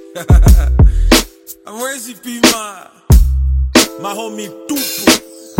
Amwezi pima mahomi tupu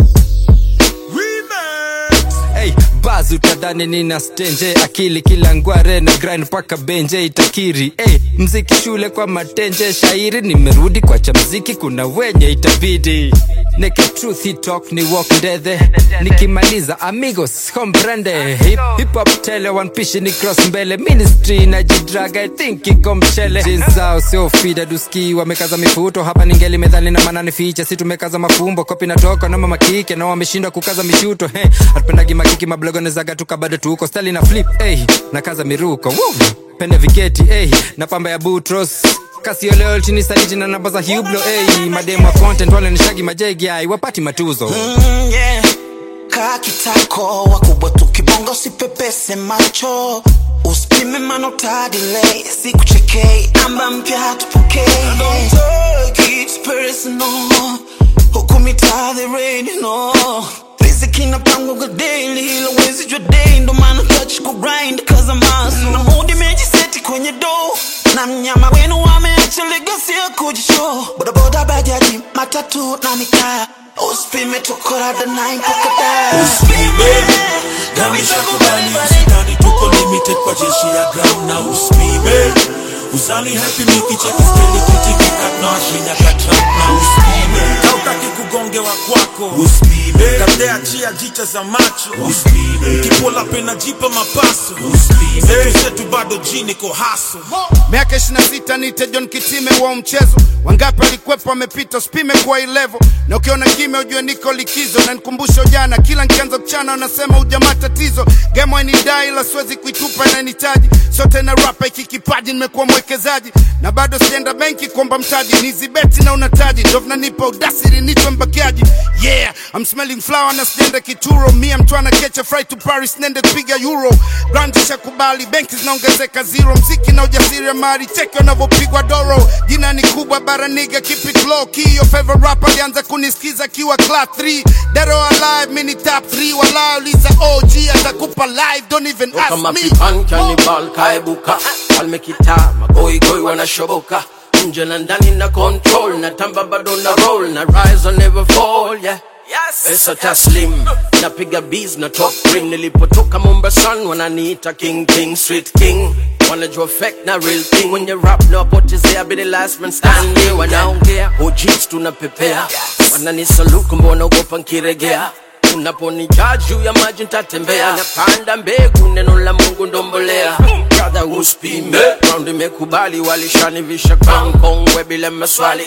Remix Hey, baz utadhani nina stenje akili kila ngware na grind paka benje itakiri hey, mziki shule kwa matenje shairi nimerudi kwa cha mziki kuna wenye itabidi Neke truth hit talk ni walk ndethe nikimaliza amigos comprende hip, hip hop tele one pishi ni cross mbele ministry na jidraga I think iko mchele Jeans zao sio fida duski wamekaza mifuto hapa ningeli medhali na manani ficha si tumekaza mafumbo kopi natoka na mama kike na wameshindwa kukaza mishuto hey, hatupendagi makiki mablogo nezaga tuka bado tuko stali na flip hey, na kaza miruko Woo! pende viketi hey, na pamba ya butros kasio leo chini saliti na namba za hublo hey, mademu wa content wale nishagi majegi ai wapati matuzo Mm, yeah. kaa kitako wakubwa tukibonga usipepese macho usipime manotadile sikuchekei namba mpya tupokee Don't take it personal. huku mitaa the rain, no. riziki inapangwa daily ila wezi jua day ndo maana touch ku grind cause I'm hustle. na mudi mejiseti kwenye do na mnyama wenu wameacha legacy ya kujishow bodaboda bajaji matatu na mikaa usipime tukorada 9 mpaka da Usipime na nishakubali usidhani tuko limited kwa jeshi ya ground na usipime uzani happy mikicheki steli kutikika tunawashinya katrap na usipime kautaki kugongewa kwako usipime kateachia jicha za macho usipime kipola pena jipa mapaso usipime zetu zetu bado jini ko haso miaka 26 nite John Kitime wa mchezo wangapi alikwepo amepita usipime kwa hii level na ukiona kimya ujue niko likizo na nikumbusha ujana kila nkianza kuchana wanasema ujamaa tatizo game wainidai ila siwezi kuitupa inanitaji sote na rapa iki kipaji nimekuwa mwekezaji na bado sienda benki kuomba mtaji nizibeti na unataji ndo vinanipa udasiri nichwe mbakiaji yeah I'm smelling flower na sijaenda kituro mia mtwana kecha fry to Paris nende kupiga euro brand shakubali benki zinaongezeka zero mziki na ujasiri ya mali cheki wanavyopigwa doro jina ni kubwa baraniga keep it low key your favorite rapper alianza kunisikiza akiwa class 3 dead or alive mini top 3 wala uliza OG atakupa live don't even ask kama me pipan kanibal kaebuka falme kitaa magoigoi wanashoboka nje na ndani na control na tamba bado na roll na rise or never fall yeah pesa taslim napiga bees na top ring nilipotoka mombasan wananiita king king street king wanajua fake na real thing when you rap nawapotezea be the last man standing wanaongea hojis tunapepea wananisaluku mbona ugopa nkiregea unaponijaa juu ya maji ntatembea napanda mbegu neno la mungu ndombolea brother uspime round imekubali walishanivisha crown kongwe bila maswali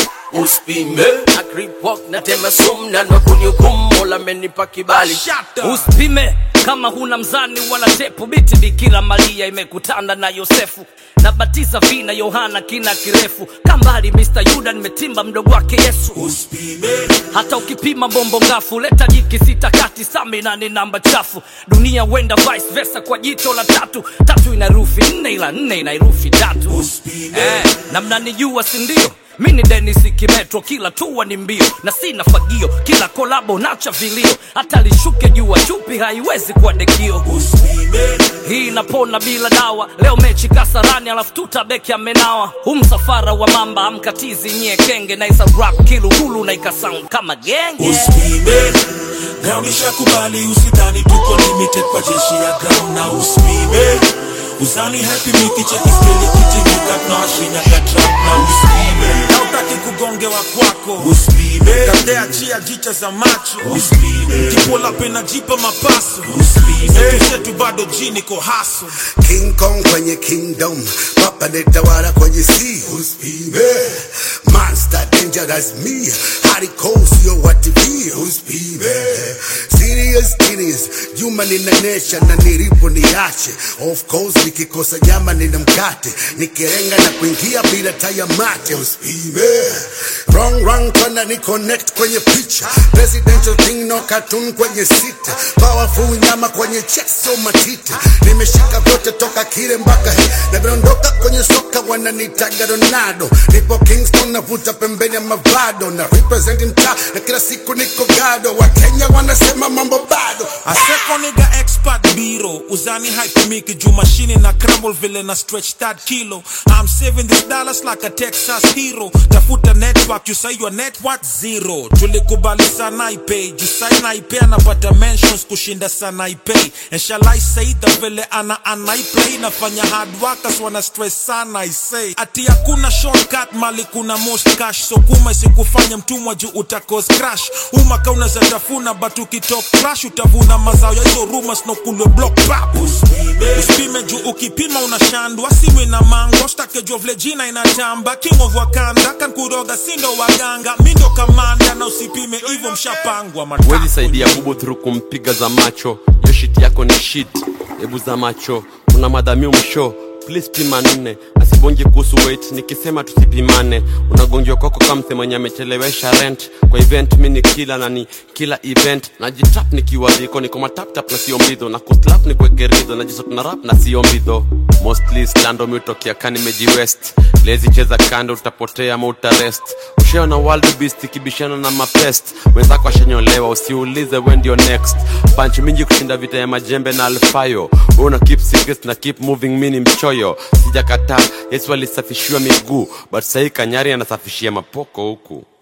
uspime na creep walk na tema sum na nokunihukumu mola amenipa kibali usipime kama huna mzani wala tepu biti bikira maria imekutana na yosefu nabatiza vina yohana kina kirefu kambali mr yuda nimetimba mdogo wake yesu usipime hata ukipima bombo ngafu leta jiki sita kati samina ni namba chafu dunia wenda vice versa kwa jicho la tatu tatu ina rufi nne ila nne ina irufi tatu Usipime. eh, na mnanijua sindio mi ni denis kimetro kila tua ni mbio na sina fagio kila kolabo nacha vilio hata lishuke jua chupi haiwezi kuwa dekio usipime hii inapona bila dawa leo mechi kasarani alafu tutabeki amenawa hu msafara wa mamba amkatizi nyie kenge naisa rap kilugulu na ikasound kama genge usipime ground ishakubali usidhani tuko limited kwa jeshi ya ground na usipime uzani happy mikicheki steli kutingika tunawashinya katrap na usipime kautaki kugongewa kwako usipime kateachia jicha za macho usipime kipola pena jipa mapaso usipime zetu zetu bado jini ko haso King Kong kwenye kingdom Papa netawala kwenye sea Uspime Monster dangerous me Hardcore sio wa TV Uspime Serious genius Juma ninanesha na nilipo niache Of course nikikosa nyama nina mkate Nikirenga na kuingia bila taya mate Uspime Wrong wrong twana ni connect kwenye picha Presidential thing no cartoon kwenye sita Powerful nyama kwenye chest so matita Nimeshika vyote toka kile mpaka he na vinaondoka kwenye soka wananitaga ronaldo nipo kingston navuta pembeni ya mavado na represent mtaa na kila siku niko gado wakenya wanasema mambo bado aseko niga expert biro uzani hypemiki juu mashini na crumble vile na stretch that kilo i'm saving this dollars like a texas hero tafuta network you say your network zero tulikubali sana ipay juu sai naipay anapata mentions kushinda sana ipay and shall i say the vile ana anaiplay nafanya hard workers wana stress sana i say ati hakuna shortcut mali kuna most cash so kuma isikufanya mtumwa juu utakos crash umaka unaweza tafuna but ukitok crash utavuna mazao ya hizo rumors no kulwe block pap usipime juu ukipima unashandwa simu ina mango stake juu vile jina inatamba king of wakanda kan kuroga sindo waganga mindo kamanda na usipime hivyo mshapangwa wezi matako saidia bubu through kumpiga za macho yo shit yako ni shit hebu za macho una madhamio msho please pima nne asibongi kuhusu weight nikisema tusipimane unagongiwa kwako kama msemenye amechelewesha rent kwa event mi ni kila na ni kila event najitap nikiwa dhiko niko mataptap na sio mbidho na kuslap ni kuekerido najisot na rap na sio mbidho mostly slando miutokea ka nimejiwest lezi cheza kando utapotea ama utarest usheo na world beast ikibishana na mapest wenzako ashanyolewa usiulize we ndio next panchi mingi kushinda vita ya majembe na alfayo una keep secrets na keep moving mini mchoyo sijakataa yesu alisafishiwa miguu but sahii kanyari anasafishia mapoko huku